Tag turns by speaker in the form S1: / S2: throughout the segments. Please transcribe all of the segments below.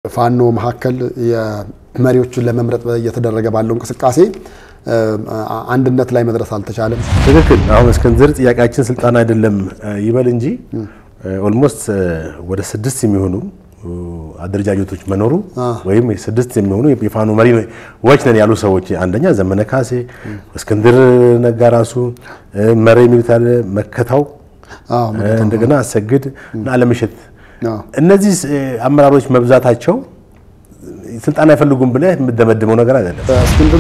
S1: ፋኖ መካከል የመሪዎቹን ለመምረጥ እየተደረገ ባለው እንቅስቃሴ አንድነት ላይ መድረስ አልተቻለም።
S2: ትክክል። አሁን እስክንድር ጥያቄያችን ስልጣን አይደለም ይበል እንጂ ኦልሞስት ወደ ስድስት የሚሆኑ አደረጃጀቶች መኖሩ ወይም ስድስት የሚሆኑ የፋኖ መሪዎች ነን ያሉ ሰዎች አንደኛ ዘመነ ካሴ፣ እስክንድር ነጋ ራሱ መሪ የሚሉት አለ መከታው፣ እንደገና አሰግድ እና አለምሸት እነዚህ አመራሮች መብዛታቸው ስልጣን አይፈልጉም ብለህ የምደመድመው ነገር አይደለም።
S1: እስክንድር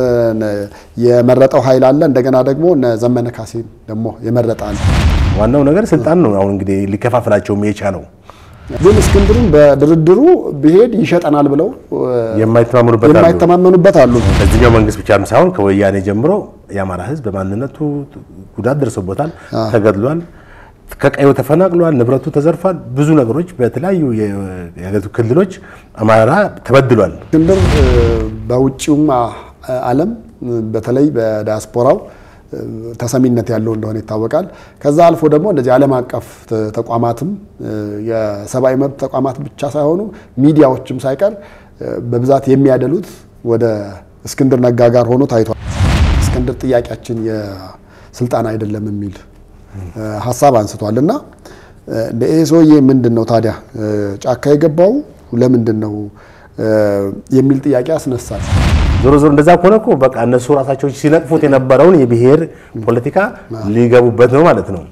S1: የመረጠው ኃይል አለ። እንደገና ደግሞ ዘመነ ካሴ ደግሞ የመረጠ አለ።
S2: ዋናው ነገር ስልጣን ነው። አሁን እንግዲህ ሊከፋፍላቸውም የቻለው
S1: ግን እስክንድርን በድርድሩ ቢሄድ ይሸጠናል ብለው
S2: የማይተማመኑበት አሉ።
S1: የማይተማመኑበት አሉ።
S2: በዚህኛው መንግስት ብቻም ሳይሆን ከወያኔ ጀምሮ የአማራ ሕዝብ በማንነቱ ጉዳት ደርሶበታል፣ ተገድሏል፣ ከቀዩ ተፈናቅሏል፣ ንብረቱ ተዘርፏል። ብዙ ነገሮች በተለያዩ የሀገሪቱ ክልሎች አማራ ተበድሏል።
S1: እስክንድር በውጭውም ዓለም በተለይ በዲያስፖራው ተሰሚነት ያለው እንደሆነ ይታወቃል። ከዛ አልፎ ደግሞ እንደዚህ ዓለም አቀፍ ተቋማትም የሰብአዊ መብት ተቋማት ብቻ ሳይሆኑ ሚዲያዎችም ሳይቀር በብዛት የሚያደሉት ወደ እስክንድር ነጋ ጋር ሆኖ ታይቷል። እስክንድር ጥያቄያችን የስልጣን አይደለም የሚል ሀሳብ አንስቷል እና ይሄ ሰውዬ ምንድን ነው ታዲያ ጫካ የገባው ለምንድን ነው የሚል ጥያቄ ያስነሳል።
S2: ዞሮ ዞሮ እንደዛ ከሆነ እኮ በቃ እነሱ ራሳቸው ሲነቅፉት የነበረውን የብሔር ፖለቲካ ሊገቡበት ነው ማለት ነው።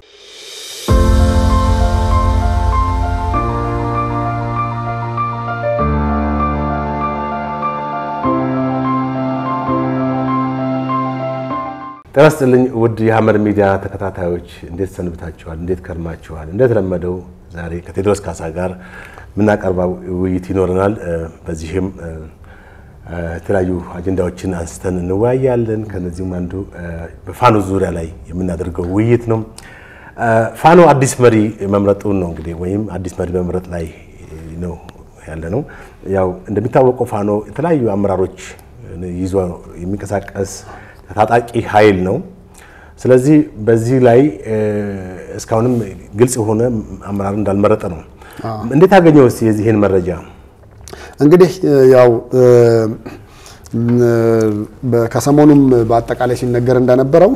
S2: ጤና ይስጥልኝ ውድ የሐመር ሚዲያ ተከታታዮች እንዴት ሰንብታችኋል? እንዴት ከርማችኋል? እንደተለመደው ዛሬ ከቴዎድሮስ ካሳ ጋር የምናቀርበው ውይይት ይኖረናል። በዚህም የተለያዩ አጀንዳዎችን አንስተን እንወያያለን። ከነዚህም አንዱ በፋኖ ዙሪያ ላይ የምናደርገው ውይይት ነው። ፋኖ አዲስ መሪ መምረጡን ነው እንግዲህ ወይም አዲስ መሪ መምረጥ ላይ ነው ያለ ነው። ያው እንደሚታወቀው ፋኖ የተለያዩ አመራሮች ይዞ የሚንቀሳቀስ ታጣቂ ኃይል ነው። ስለዚህ በዚህ ላይ እስካሁንም ግልጽ የሆነ አመራር እንዳልመረጠ ነው። እንዴት አገኘው እስኪ የዚህን መረጃ?
S1: እንግዲህ ያው ከሰሞኑም በአጠቃላይ ሲነገር እንደነበረው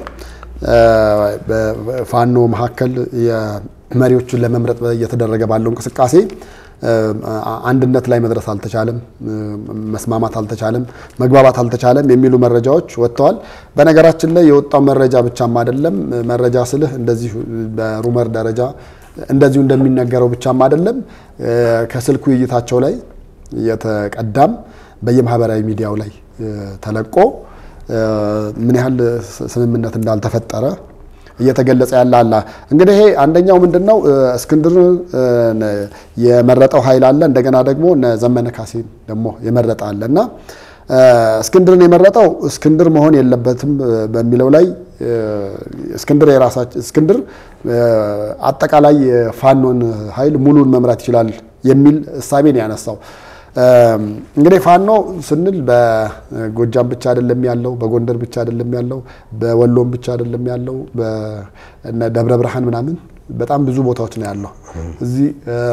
S1: በፋኖ መካከል የመሪዎቹን ለመምረጥ እየተደረገ ባለው እንቅስቃሴ አንድነት ላይ መድረስ አልተቻለም፣ መስማማት አልተቻለም፣ መግባባት አልተቻለም የሚሉ መረጃዎች ወጥተዋል። በነገራችን ላይ የወጣው መረጃ ብቻም አይደለም። መረጃ ስልህ እንደዚሁ በሩመር ደረጃ እንደዚሁ እንደሚነገረው ብቻም አይደለም። ከስልክ ውይይታቸው ላይ የተቀዳም በየማህበራዊ ሚዲያው ላይ ተለቆ ምን ያህል ስምምነት እንዳልተፈጠረ እየተገለጸ ያለ አለ። እንግዲህ ይሄ አንደኛው ምንድን ነው እስክንድር የመረጠው ኃይል አለ። እንደገና ደግሞ ዘመነ ካሴ ደግሞ የመረጠ አለ እና እስክንድርን የመረጠው እስክንድር መሆን የለበትም በሚለው ላይ እስክንድር የራሳችን እስክንድር አጠቃላይ የፋኖን ኃይል ሙሉን መምራት ይችላል የሚል እሳቤን ያነሳው እንግዲህ ፋኖ ስንል በጎጃም ብቻ አይደለም ያለው፣ በጎንደር ብቻ አይደለም ያለው፣ በወሎም ብቻ አይደለም ያለው፣ በደብረ ብርሃን ምናምን በጣም ብዙ ቦታዎች ነው ያለው እዚህ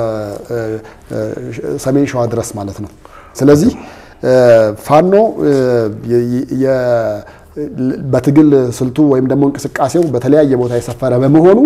S1: ሰሜን ሸዋ ድረስ ማለት ነው። ስለዚህ ፋኖ በትግል ስልቱ ወይም ደግሞ እንቅስቃሴው በተለያየ ቦታ የሰፈረ በመሆኑ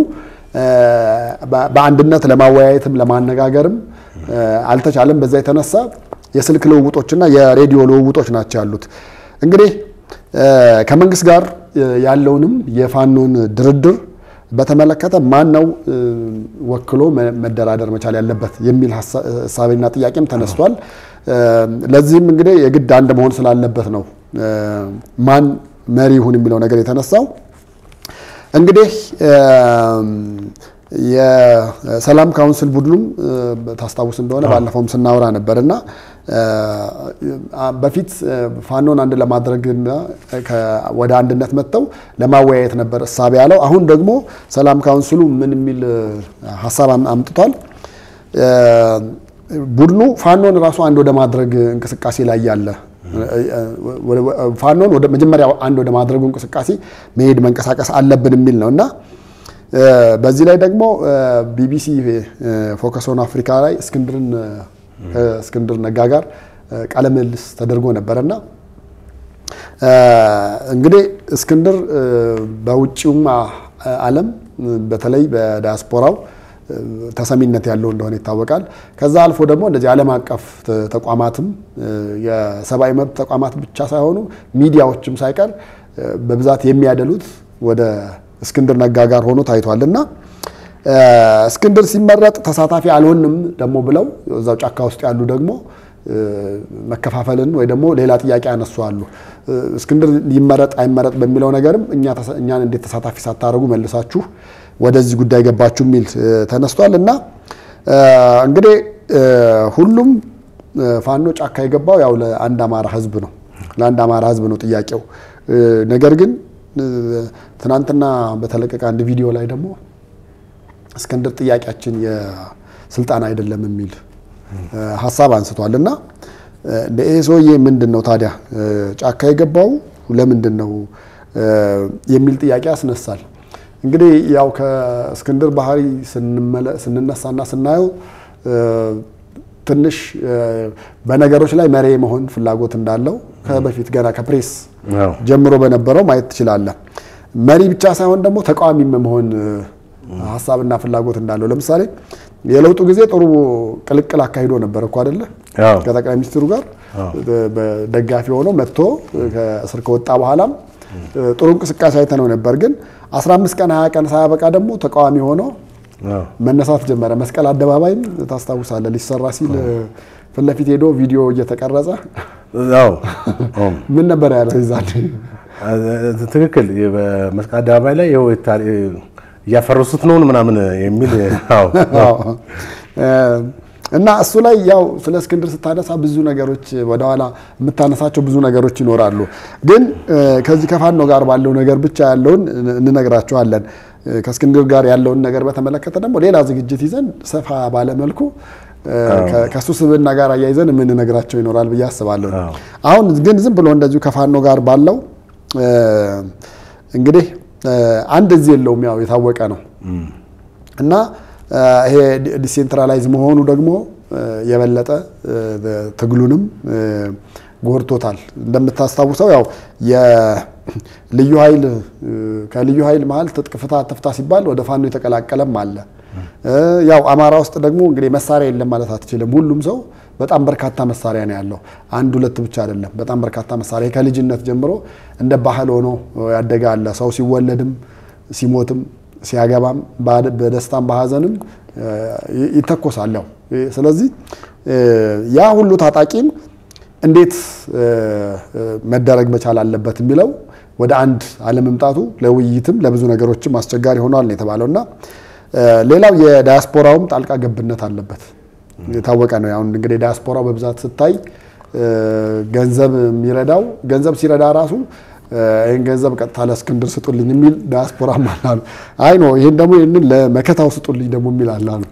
S1: በአንድነት ለማወያየትም ለማነጋገርም አልተቻለም። በዛ የተነሳ የስልክ ልውውጦችና የሬዲዮ ልውውጦች ናቸው ያሉት። እንግዲህ ከመንግስት ጋር ያለውንም የፋኖን ድርድር በተመለከተ ማን ነው ወክሎ መደራደር መቻል ያለበት የሚል ሀሳብና ጥያቄም ተነስቷል። ለዚህም እንግዲህ የግድ አንድ መሆን ስላለበት ነው ማን መሪ ይሁን የሚለው ነገር የተነሳው። እንግዲህ የሰላም ካውንስል ቡድኑም ታስታውስ እንደሆነ ባለፈውም ስናወራ ነበር እና በፊት ፋኖን አንድ ለማድረግና ወደ አንድነት መጥተው ለማወያየት ነበር እሳቤ ያለው። አሁን ደግሞ ሰላም ካውንስሉ ምን የሚል ሀሳብ አምጥቷል? ቡድኑ ፋኖን ራሱ አንድ ወደ ማድረግ እንቅስቃሴ ላይ ያለ ፋኖን ወደ መጀመሪያ አንድ ወደ ማድረጉ እንቅስቃሴ መሄድ መንቀሳቀስ አለብን የሚል ነው እና በዚህ ላይ ደግሞ ቢቢሲ ፎከስ ኦን አፍሪካ ላይ እስክንድርን ከእስክንድር ነጋ ጋር ቃለ ምልልስ ተደርጎ ነበረና እንግዲህ እስክንድር በውጭውም ዓለም በተለይ በዲያስፖራው ተሰሚነት ያለው እንደሆነ ይታወቃል። ከዛ አልፎ ደግሞ እንደዚህ ዓለም አቀፍ ተቋማትም የሰብአዊ መብት ተቋማት ብቻ ሳይሆኑ ሚዲያዎችም ሳይቀር በብዛት የሚያደሉት ወደ እስክንድር ነጋ ጋር ሆኖ ታይቷል እና እስክንድር ሲመረጥ ተሳታፊ አልሆንም ደግሞ ብለው እዛው ጫካ ውስጥ ያሉ ደግሞ መከፋፈልን ወይ ደግሞ ሌላ ጥያቄ ያነሱ አሉ። እስክንድር ይመረጥ አይመረጥ በሚለው ነገርም እኛን እንዴት ተሳታፊ ሳታደርጉ መልሳችሁ ወደዚህ ጉዳይ ገባችሁ የሚል ተነስቷል እና እንግዲህ ሁሉም ፋኖ ጫካ የገባው ያው ለአንድ አማራ ሕዝብ ነው ለአንድ አማራ ሕዝብ ነው ጥያቄው። ነገር ግን ትናንትና በተለቀቀ አንድ ቪዲዮ ላይ ደግሞ እስክንድር ጥያቄያችን የስልጣን አይደለም የሚል ሀሳብ አንስቷል እና ይሄ ሰውዬ ምንድን ነው ታዲያ ጫካ የገባው ለምንድን ነው የሚል ጥያቄ ያስነሳል። እንግዲህ ያው ከእስክንድር ባህሪ ስንነሳና ስናየው ትንሽ በነገሮች ላይ መሪ መሆን ፍላጎት እንዳለው ከበፊት ገና ከፕሬስ ጀምሮ በነበረው ማየት ትችላለህ። መሪ ብቻ ሳይሆን ደግሞ ተቃዋሚ መሆን ሀሳብና ፍላጎት እንዳለው ለምሳሌ የለውጡ ጊዜ ጥሩ ቅልቅል አካሂዶ ነበር እኮ አይደለ? ከጠቅላይ ሚኒስትሩ ጋር ደጋፊ ሆኖ መጥቶ ከእስር ከወጣ በኋላም ጥሩ እንቅስቃሴ አይተነው ነበር። ግን 15 ቀን 20 ቀን ሳያበቃ ደግሞ ተቃዋሚ ሆኖ መነሳት ጀመረ። መስቀል አደባባይም ታስታውሳለህ፣ ሊሰራ ሲል ፊት ለፊት ሄዶ ቪዲዮ እየተቀረጸ ምን ነበር ያለው ይዛል።
S2: ትክክል። በመስቀል አደባባይ ላይ እያፈረሱት ነው ምናምን የሚል
S1: እና እሱ ላይ ያው ስለ እስክንድር ስታነሳ ብዙ ነገሮች ወደኋላ የምታነሳቸው ብዙ ነገሮች ይኖራሉ። ግን ከዚህ ከፋኖ ጋር ባለው ነገር ብቻ ያለውን እንነግራቸዋለን። ከእስክንድር ጋር ያለውን ነገር በተመለከተ ደግሞ ሌላ ዝግጅት ይዘን ሰፋ ባለመልኩ ከእሱ ስብዕና ጋር አያይዘን የምንነግራቸው ይኖራል ብዬ አስባለሁ። አሁን ግን ዝም ብሎ እንደዚሁ ከፋኖ ጋር ባለው እንግዲህ አንድ እዚህ የለውም፣ ያው የታወቀ ነው እና ይሄ ዲሴንትራላይዝ መሆኑ ደግሞ የበለጠ ትግሉንም ጎድቶታል። እንደምታስታውሰው ያው የልዩ ኃይል ከልዩ ኃይል መሀል ትጥቅ ፍታ ትፍታ ሲባል ወደ ፋኖ የተቀላቀለም አለ። ያው አማራ ውስጥ ደግሞ እንግዲህ መሳሪያ የለም ማለት አትችልም። ሁሉም ሰው በጣም በርካታ መሳሪያ ነው ያለው። አንድ ሁለት ብቻ አይደለም፣ በጣም በርካታ መሳሪያ ከልጅነት ጀምሮ እንደ ባህል ሆኖ ያደገ አለ። ሰው ሲወለድም ሲሞትም ሲያገባም በደስታም በሀዘንም ይተኮሳል። ያው ስለዚህ ያ ሁሉ ታጣቂም እንዴት መደረግ መቻል አለበት የሚለው ወደ አንድ አለመምጣቱ ለውይይትም ለብዙ ነገሮችም አስቸጋሪ ሆኗል ነው የተባለው እና ሌላው የዳያስፖራውም ጣልቃ ገብነት አለበት የታወቀ ነው። አሁን እንግዲህ ዳያስፖራው በብዛት ስታይ ገንዘብ የሚረዳው ገንዘብ ሲረዳ ራሱ ይህን ገንዘብ ቀጥታ ለእስክንድር ስጡልኝ የሚል ዳያስፖራም አላሉ። አይ ነው ይህን ደግሞ ይህንን ለመከታው ስጡልኝ ደግሞ የሚል አላሉ።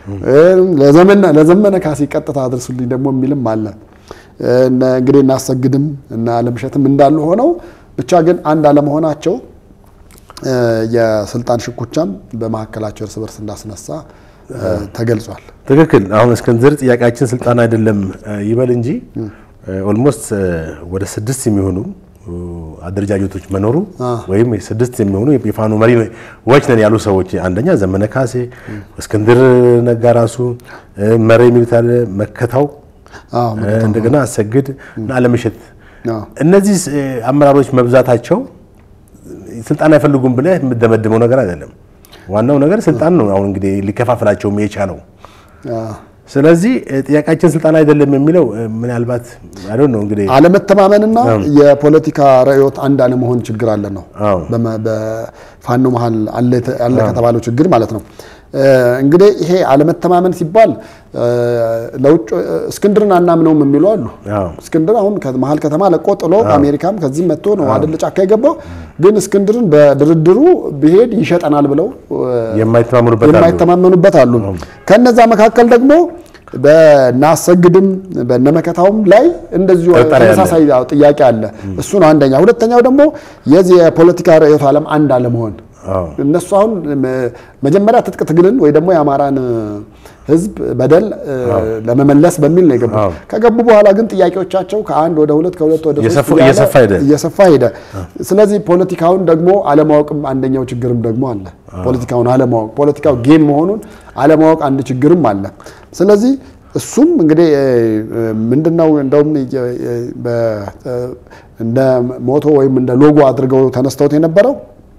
S1: ለዘመነ ካሴ ቀጥታ አድርሱልኝ ደግሞ የሚልም አለ። እንግዲህ እናሰግድም እና አለምሸትም እንዳሉ ሆነው ብቻ ግን አንድ አለመሆናቸው የስልጣን ሽኩቻም በመካከላቸው እርስ በርስ እንዳስነሳ ተገልጿል።
S2: ትክክል። አሁን እስክንድር ጥያቄያችን ስልጣን አይደለም ይበል እንጂ ኦልሞስት ወደ ስድስት የሚሆኑ አደረጃጀቶች መኖሩ ወይም ስድስት የሚሆኑ የፋኖ መሪዎች ነን ያሉ ሰዎች አንደኛ ዘመነ ካሴ፣ እስክንድር ነጋ ራሱ መሪ የሚሉት ያለ መከታው፣ እንደገና አሰግድ እና አለምሸት እነዚህ አመራሮች መብዛታቸው ስልጣን አይፈልጉም ብለህ የምደመድመው ነገር አይደለም። ዋናው ነገር ስልጣን ነው። አሁን እንግዲህ ሊከፋፍላቸውም የቻለው ስለዚህ ጥያቄያችን ስልጣን አይደለም የሚለው ምናልባት አይደል ነው እንግዲህ
S1: አለመተማመንና የፖለቲካ ርዕዮት አንድ አለመሆን ችግር አለ ነው በፋኖ መሀል አለ ከተባለው ችግር ማለት ነው። እንግዲህ ይሄ አለመተማመን ሲባል ለውጭ እስክንድርን አናምነውም የሚሉ አሉ። እስክንድር አሁን መሀል ከተማ ለቆ ጥሎ ከአሜሪካም ከዚህም መጥቶ ነው አይደል ጫካ የገባው። ግን እስክንድርን በድርድሩ ቢሄድ ይሸጠናል ብለው የማይተማመኑበት አሉ። ከነዛ መካከል ደግሞ በናሰግድም በነመከታውም ላይ እንደዚሁ ተመሳሳይ ጥያቄ አለ። እሱ ነው አንደኛ። ሁለተኛው ደግሞ የዚህ የፖለቲካ ርዕዮተ ዓለም አንድ አለመሆን እነሱ አሁን መጀመሪያ ትጥቅ ትግልን ወይ ደግሞ የአማራን ህዝብ በደል ለመመለስ በሚል ነው የገቡ። ከገቡ በኋላ ግን ጥያቄዎቻቸው ከአንድ ወደ ሁለት ከሁለት ወደ ሶስት እየሰፋ ሄደ። ስለዚህ ፖለቲካውን ደግሞ አለማወቅም አንደኛው ችግርም ደግሞ አለ። ፖለቲካውን አለማወቅ ፖለቲካው ጌም መሆኑን አለማወቅ አንድ ችግርም አለ። ስለዚህ እሱም እንግዲህ ምንድነው እንደውም እንደ ሞቶ ወይም እንደ ሎጎ አድርገው ተነስተውት የነበረው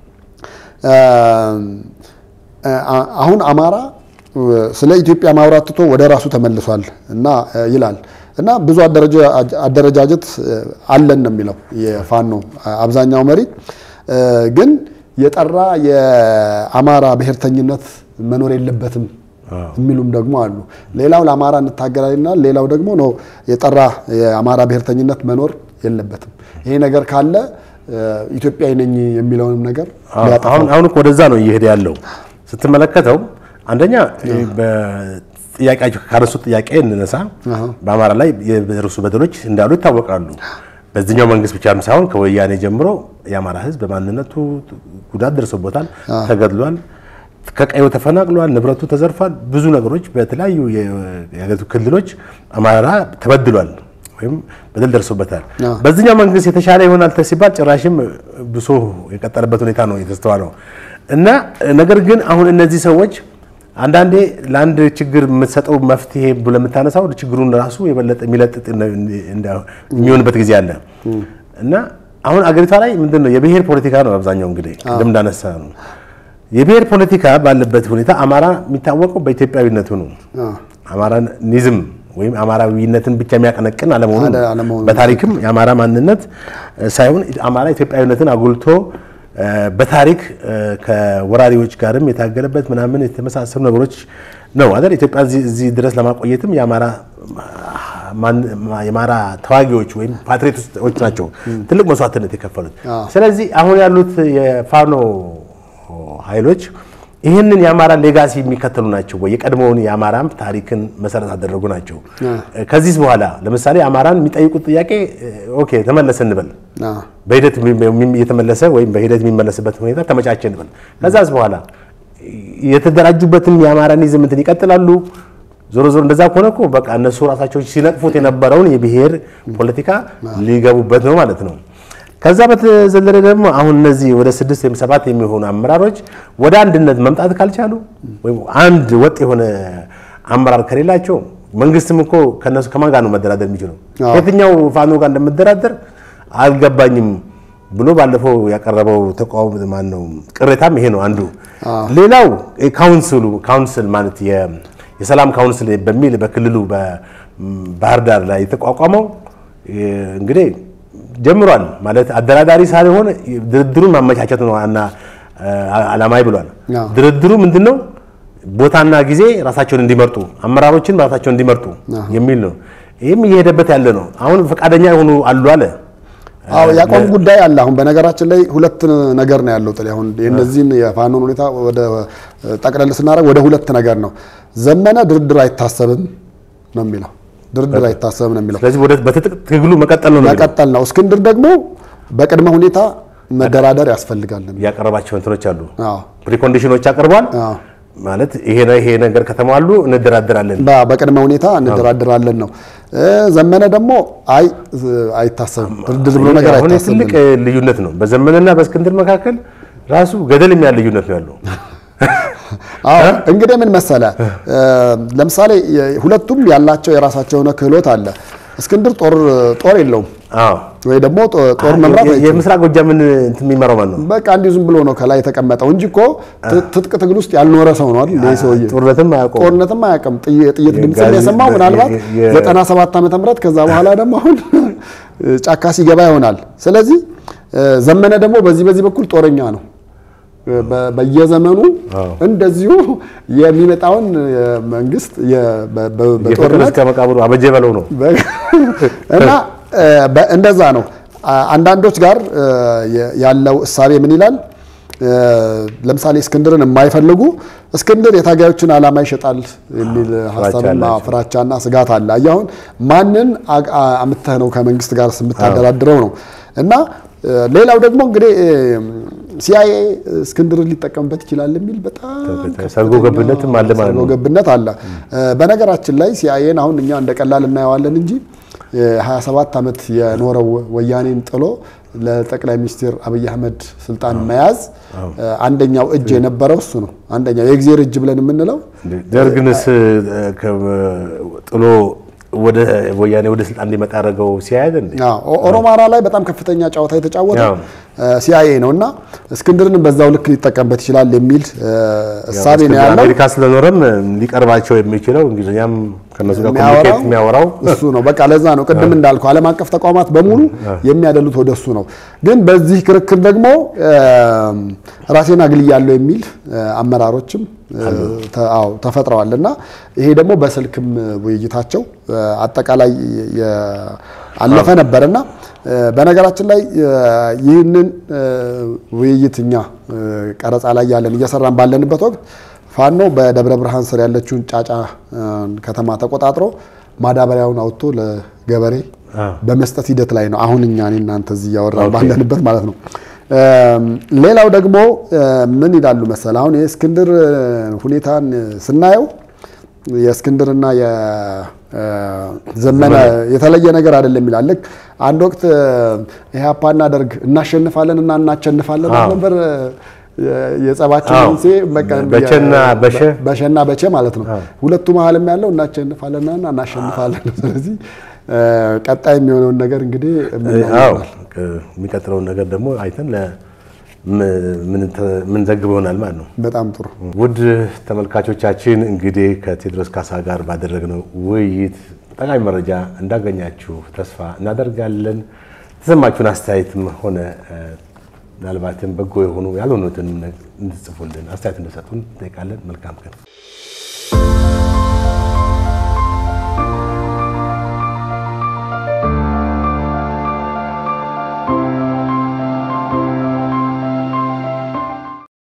S1: አሁን አማራ ስለ ኢትዮጵያ ማውራት ትቶ ወደ ራሱ ተመልሷል እና ይላል እና ብዙ አደረጃጀት አለን ነው የሚለው የፋኖ አብዛኛው መሪ ግን የጠራ የአማራ ብሔርተኝነት መኖር የለበትም የሚሉም ደግሞ አሉ። ሌላው ለአማራ እንታገላልና ሌላው ደግሞ ነው የጠራ የአማራ ብሔርተኝነት መኖር የለበትም። ይሄ ነገር ካለ ኢትዮጵያዊ ነኝ የሚለውንም ነገር
S2: አሁን ወደዛ ነው እየሄደ ያለው ስትመለከተው አንደኛ በጥያቄያቸው ካነሱት ጥያቄ እንነሳ። በአማራ ላይ የደረሱ በደሎች እንዳሉ ይታወቃሉ። በዚህኛው መንግስት ብቻም ሳይሆን ከወያኔ ጀምሮ የአማራ ሕዝብ በማንነቱ ጉዳት ደርሶበታል፣ ተገድሏል፣ ከቀዩ ተፈናቅሏል፣ ንብረቱ ተዘርፏል። ብዙ ነገሮች በተለያዩ የሀገሪቱ ክልሎች አማራ ተበድሏል ወይም በደል ደርሶበታል። በዚህኛው መንግስት የተሻለ ይሆናል ሲባል ጭራሽም ብሶ የቀጠለበት ሁኔታ ነው የተስተዋለው እና ነገር ግን አሁን እነዚህ ሰዎች አንዳንዴ ለአንድ ችግር የምትሰጠው መፍትሄ ብሎ ለምታነሳው ችግሩን ራሱ የበለጠ የሚለጥጥ የሚሆንበት ጊዜ አለ እና አሁን አገሪቷ ላይ ምንድን ነው የብሔር ፖለቲካ ነው አብዛኛው። እንግዲህ ቅድም እንዳነሳ ነው የብሔር ፖለቲካ ባለበት ሁኔታ አማራ የሚታወቀው በኢትዮጵያዊነቱ ነው። አማራኒዝም ወይም አማራዊነትን ብቻ የሚያቀነቅን አለመሆኑ በታሪክም የአማራ ማንነት ሳይሆን አማራ ኢትዮጵያዊነትን አጉልቶ በታሪክ ከወራሪዎች ጋርም የታገለበት ምናምን የተመሳሰሉ ነገሮች ነው አይደል? ኢትዮጵያ እዚህ ድረስ ለማቆየትም የአማራ ተዋጊዎች ወይም ፓትሪዮቶች ናቸው ትልቅ መስዋዕትነት የከፈሉት። ስለዚህ አሁን ያሉት የፋኖ ኃይሎች ይህንን የአማራ ሌጋሲ የሚከተሉ ናቸው ወይ? የቀድሞውን የአማራም ታሪክን መሰረት አደረጉ ናቸው። ከዚህ በኋላ ለምሳሌ አማራን የሚጠይቁት ጥያቄ ኦኬ ተመለሰ እንበል፣ በሂደት የተመለሰ ወይም በሂደት የሚመለስበት ሁኔታ ተመቻቸ እንበል። ከዛስ በኋላ የተደራጁበትን የአማራኒዝም እንትን ይቀጥላሉ። ዞሮ ዞሮ እንደዛ ከሆነ እኮ በቃ እነሱ ራሳቸው ሲነቅፉት የነበረውን የብሔር ፖለቲካ ሊገቡበት ነው ማለት ነው። ከዛ በተዘለለ ደግሞ አሁን እነዚህ ወደ ስድስት ወይም ሰባት የሚሆኑ አመራሮች ወደ አንድነት መምጣት ካልቻሉ ወይም አንድ ወጥ የሆነ አመራር ከሌላቸው መንግስትም እኮ ከነሱ ከማን ጋር ነው መደራደር የሚችለው? ከየትኛው ፋኖ ጋር እንደምደራደር አልገባኝም ብሎ ባለፈው ያቀረበው ተቃውሞ ማን ነው ቅሬታም ይሄ ነው አንዱ። ሌላው ካውንስሉ ካውንስል ማለት የሰላም ካውንስል በሚል በክልሉ በባህር ዳር ላይ የተቋቋመው እንግዲህ ጀምሯል ማለት አደራዳሪ ሳይሆን ድርድሩን ማመቻቸት ነው እና አላማይ ብሏል። ድርድሩ ምንድነው? ቦታና ጊዜ ራሳቸውን እንዲመርጡ አመራሮችን ራሳቸውን እንዲመርጡ የሚል ነው። ይህም እየሄደበት ያለ ነው። አሁን ፈቃደኛ የሆኑ አሉ አለ።
S1: አዎ ያቋም ጉዳይ አለ። አሁን በነገራችን ላይ ሁለት ነገር ነው ያለው ጥሪ። አሁን የእነዚህን የፋኖን ሁኔታ ወደ ጠቅለል ስናደርግ ወደ ሁለት ነገር ነው። ዘመነ ድርድር አይታሰብም ነው የሚለው ድርድር አይታሰብም ነው የሚለው።
S2: ስለዚህ ወደ በትጥቅ ትግሉ መቀጠል ነው
S1: መቀጠል ነው። እስክንድር ደግሞ በቅድመ ሁኔታ መደራደር ያስፈልጋል ነው
S2: ያቀረባቸው እንትኖች አሉ፣
S1: አዎ
S2: ፕሪኮንዲሽኖች አቅርቧል።
S1: አዎ
S2: ማለት ይሄ ይሄ ነገር ከተሟሉ እንደራደራለን።
S1: በቅድመ ሁኔታ እንደራደራለን ነው። ዘመነ ደግሞ አይ አይታሰብም ድርድር ብሎ ነገር
S2: አሁን
S1: አይታሰብም።
S2: ትልቅ ልዩነት ነው በዘመነና በእስክንድር መካከል ራሱ ገደል የሚያል ልዩነት ነው ያለው።
S1: አዎ እንግዲህ ምን መሰለ፣ ለምሳሌ ሁለቱም ያላቸው የራሳቸው የሆነ ክህሎት አለ። እስክንድር ጦር ጦር የለውም
S2: አዎ
S1: ወይ ደግሞ ጦር መምራት አይችልም።
S2: የምስራቅ ጎጃምን እንትን የሚመራው ማን ነው?
S1: በቃ እንዲሁ ዝም ብሎ ነው ከላይ የተቀመጠው እንጂ እኮ ትጥቅ ትግል ውስጥ ያልኖረ ሰው ነው አይደል? ይሄ ሰውዬ
S2: ጦርነትም አያውቀውም።
S1: ጦርነትም አያውቅም። ጥይ- ጥይት ድምፅ
S2: ጋዝ-
S1: የሰማው ምናልባት
S2: የ-
S1: 97 ዓመተ ምህረት ከዛ በኋላ ደግሞ አሁን ጫካ ሲገባ ይሆናል። ስለዚህ ዘመነ ደግሞ በዚህ በዚህ በኩል ጦረኛ ነው። በ- በየዘመኑ
S2: አዎ።
S1: እንደዚሁ የሚመጣውን መንግስት የ- በ- በ-
S2: የፍቅር
S1: በጦርነት
S2: እስከ መቃብሩ አበጀ በለው ነው።
S1: እና በ- እንደዛ ነው። አ- አንዳንዶች ጋር የ- ያለው እሳቤ ምን ይላል? ለምሳሌ እስክንድርን የማይፈልጉ እስክንድር የታጋዮችን ዓላማ ይሸጣል የሚል ሀሳብና
S2: አላቸው።
S1: ፍራቻና ስጋት አለ። አየህ አሁን ማንን አ- አ- አምጥተህ ነው ከመንግስት ጋር የምታደራድረው ነው። እና ሌላው ደግሞ እንግዲህ ሲአይኤ እስክንድርን ሊጠቀምበት ይችላል የሚል በጣም
S2: ሰርጎ ገብነትም አለ ማለት ነው።
S1: ሰርጎ ገብነት አለ። በነገራችን ላይ ሲአይኤን አሁን እኛ እንደ ቀላል እናየዋለን እንጂ 27 ዓመት የኖረው ወያኔን ጥሎ ለጠቅላይ ሚኒስትር አብይ አህመድ ስልጣን መያዝ አንደኛው እጅ የነበረው እሱ ነው። አንደኛው የእግዜር እጅ ብለን የምንለው
S2: ደርግንስ ጥሎ ወደ ወያኔ ወደ ስልጣን እንዲመጣ ያደረገው ሲያያዝ እንዴ?
S1: ኦሮማራ ላይ በጣም ከፍተኛ ጨዋታ የተጫወተው ሲአይኤ ነው እና እስክንድርን በዛው ልክ ሊጠቀምበት ይችላል የሚል እሳቤ ነው ያለው።
S2: አሜሪካ ስለኖረም ሊቀርባቸው የሚችለው እንግሊዝኛም ከነሱ ጋር ኮሚኒኬት የሚያወራው
S1: እሱ ነው። በቃ ለዛ ነው ቅድም እንዳልኩ ዓለም አቀፍ ተቋማት በሙሉ የሚያደሉት ወደ እሱ ነው። ግን በዚህ ክርክር ደግሞ ራሴን አግልያለሁ የሚል አመራሮችም ተፈጥረዋል እና ይሄ ደግሞ በስልክም ውይይታቸው አጠቃላይ አለፈ ነበርና በነገራችን ላይ ይህንን ውይይት እኛ ቀረጻ ላይ ያለን እየሰራን ባለንበት ወቅት ፋኖ በደብረ ብርሃን ስር ያለችውን ጫጫ ከተማ ተቆጣጥሮ ማዳበሪያውን አውጥቶ ለገበሬ በመስጠት ሂደት ላይ ነው። አሁን እኛ እኔ እናንተ እዚህ እያወራን ባለንበት ማለት ነው። ሌላው ደግሞ ምን ይላሉ መሰል አሁን የእስክንድር ሁኔታን ስናየው የእስክንድርና የዘመነ የተለየ ነገር አይደለም ይላል። ልክ አንድ ወቅት ኢህአፓና ደርግ እናሸንፋለን እና እናቸንፋለን ነበር የጸባችን መንስኤ
S2: በቸና በሸ
S1: በሸና በቸ ማለት ነው። ሁለቱ መሀልም ያለው እናቸንፋለንና እናሸንፋለን። ስለዚህ ቀጣይ የሚሆነውን ነገር እንግዲህ
S2: የሚቀጥለውን ነገር ደግሞ አይተን ምን ዘግብ ይሆናል ማለት ነው።
S1: በጣም ጥሩ።
S2: ውድ ተመልካቾቻችን እንግዲህ ከቴዎድሮስ ካሳ ጋር ባደረግነው ውይይት ጠቃሚ መረጃ እንዳገኛችሁ ተስፋ እናደርጋለን። የተሰማችሁን አስተያየትም ሆነ ምናልባትም በጎ የሆኑ ያልሆኑትን እንድትጽፉልን አስተያየት እንደሰጡን እንጠይቃለን። መልካም ቀን